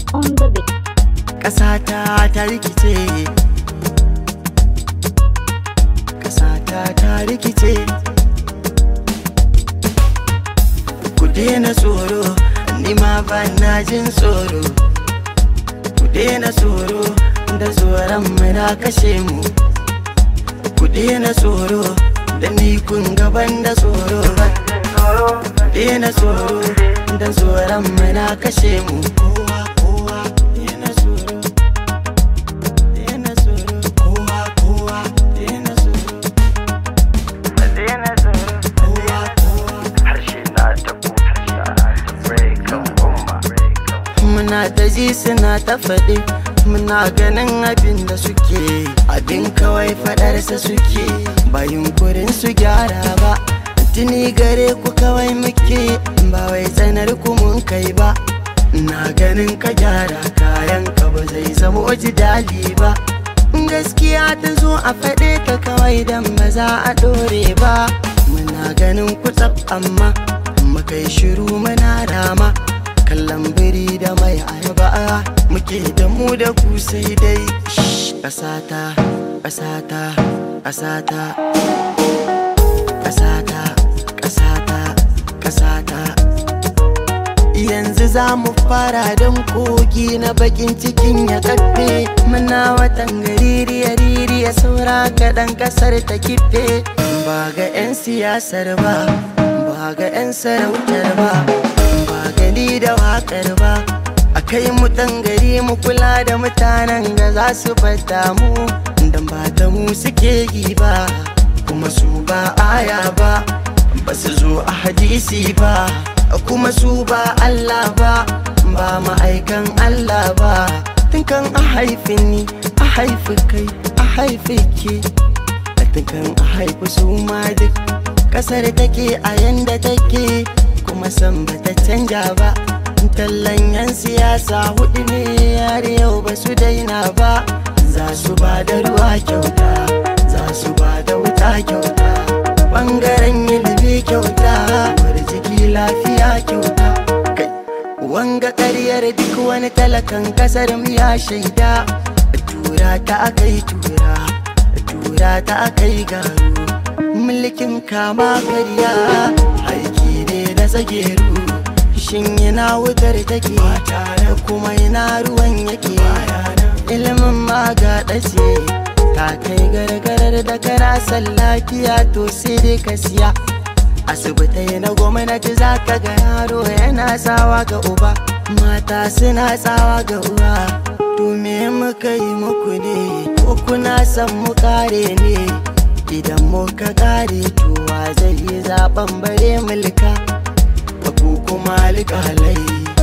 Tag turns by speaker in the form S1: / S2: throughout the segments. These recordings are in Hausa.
S1: on the beat.
S2: ƙasata ta rikice ƙasata ta rikice ku daina tsoro ni ma ba na jin tsoro ku daina tsoro da tsoron na kashe mu ku daina tsoro da ni kun gaban da tsoro ku daina tsoro da tsoron na kashe mu kowa kowa daina tsoro daina tsoro kowa kowa daina tsoro daina tsoro kowa kowa
S3: harshe na ta harshe na ta breakan umma
S2: muna ta ji suna ta faɗi muna ganin abin da suke abin kawai faɗarsa suke ba yunkurin su gyara ba tuni gare ku kawai muke ba wai tsanar ku mun kai ba na ganin ka gyara kayan ka ba zai zama dali ba gaskiya ta zo a faɗe ta kawai dan ba za a ɗore ba muna ganin ku tsaf amma muka yi shiru muna rama kallon biri da mai ayaba muke da mu da ku sai dai ƙasata ƙasata ƙasata ƙasata ƙasata ƙasata yanzu za mu fara don kogi na bakin cikin ya kafe muna watan gaririya ririya saura kaɗan ƙasar ta kife ba ga 'yan siyasar ba ba ga 'yan sarautar ba ba gani da waƙar ba a kai mu ɗan gari mu kula da mutanen da za su bata mu dan ba ta mu suke yi ba kuma su ba aya ba ba su zo a hadisi ba kuma su ba Allah ba ba ma'aikan Allah ba tun kan a haifi ni a haifi kai a haifi ke tun kan a haifi su ma duk kasar take a yanda take kuma san ba ta canja ba tallan yan siyasa hudu ne har yau ba su daina ba za su ba da ruwa kyauta za su ba da wuta kyauta bangaren ilimi kyauta bar jiki lafiya kyauta kai wanga karyar duk wani talakan kasar mu ya shaida tura ta akai tura tura ta akai garu mulkin kama karya aiki ne da tsageru shin yana wutar take tare kuma yana ruwan yake ilimin ma ga ɗace ta kai gargarar da karasan lafiya to sai dai ka siya asibitai na gwamnati za ka ga yaro yana tsawa ga uba mata suna tsawa ga uwa to me muka yi muku ne ko kuna son mu kare ne idan muka kare to wa zai yi zaben bare mulka ko kuma alƙalai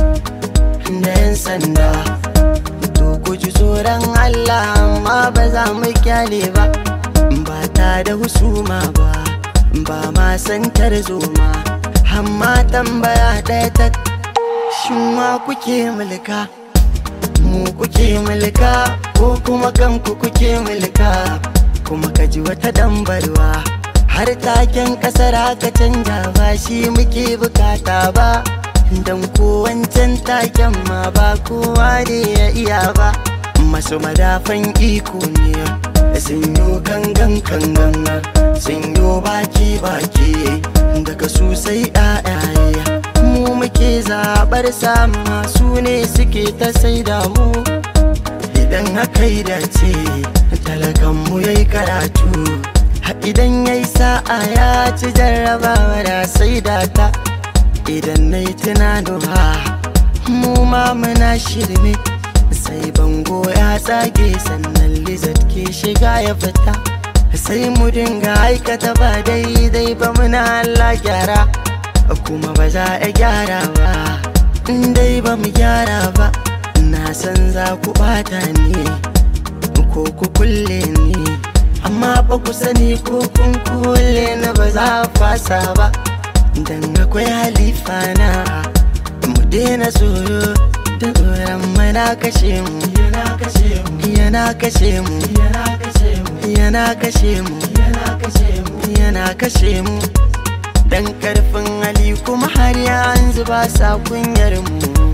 S2: da 'yan sanda to ku ji tsoron Allah amma ba za mu kyale ba ba ta da husuma ba ba ma san tarzoma amma tambaya ɗaya ta shin ma kuke mulka mu kuke mulka ko kuma kanku kuke mulka kuma ka ji wata dambarwa har taken kasar aka canja ba shi muke bukata ba don ko wancan taken ma ba kowa ne ya iya ba masu madafan iko ne sun yi kangan kangan sun yi baki baki daga su sai ɗayaye mu muke zaɓar sama su ne suke ta sai da mu idan haka yi dace talakan mu yayi karatu idan ya yi sa'a ya ci jarrabawa da sai data idan na yi tunanuwa mu ma muna shirme sai bango ya tsage sannan lizard ke shiga ya fita sai mu dinga aikata ba daidai ba muna Allah gyara kuma ba za a gyara ba in dai ba mu gyara ba na san za ku bata ni ko ku kulle ni amma ba ku sani ko kun kule na ba za a fasa ba dan akwai halifa na mu daina tsoro da tsoron mana kashe mu yana kashe mu yana kashe mu yana kashe mu yana kashe mu dan karfin hali kuma har yanzu ba sa kunyar mu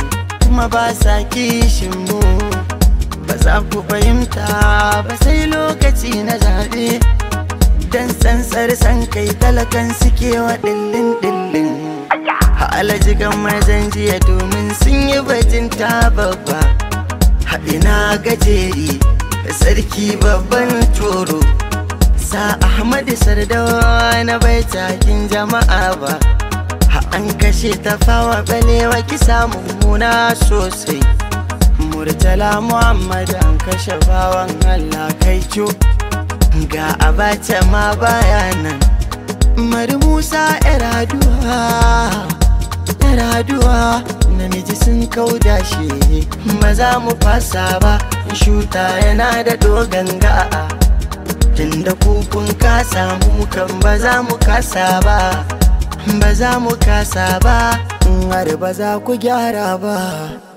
S2: kuma ba sa kishin mu ba za ku fahimta ba sai lokaci na zaɓe dan tsantsar san kai talakan suke wa dillin dillin alajigan mazan jiya domin sun yi bajin ta babba haɗina gajeri sarki babban toro sa ahmadu sardawa na bai takin jama'a ba an kashe ta fawa balewa kisa mummuna sosai murtala muhammad an kashe bawan allah kai ga abacha ma baya nan mari musa yaraduwa yaraduwa namiji sun kauda shi ba za mu fasa ba shuta yana da dogon ga'a tunda kukun kasa mu kan ba za mu kasa ba ba za mu kasa ba har ba za ku gyara ba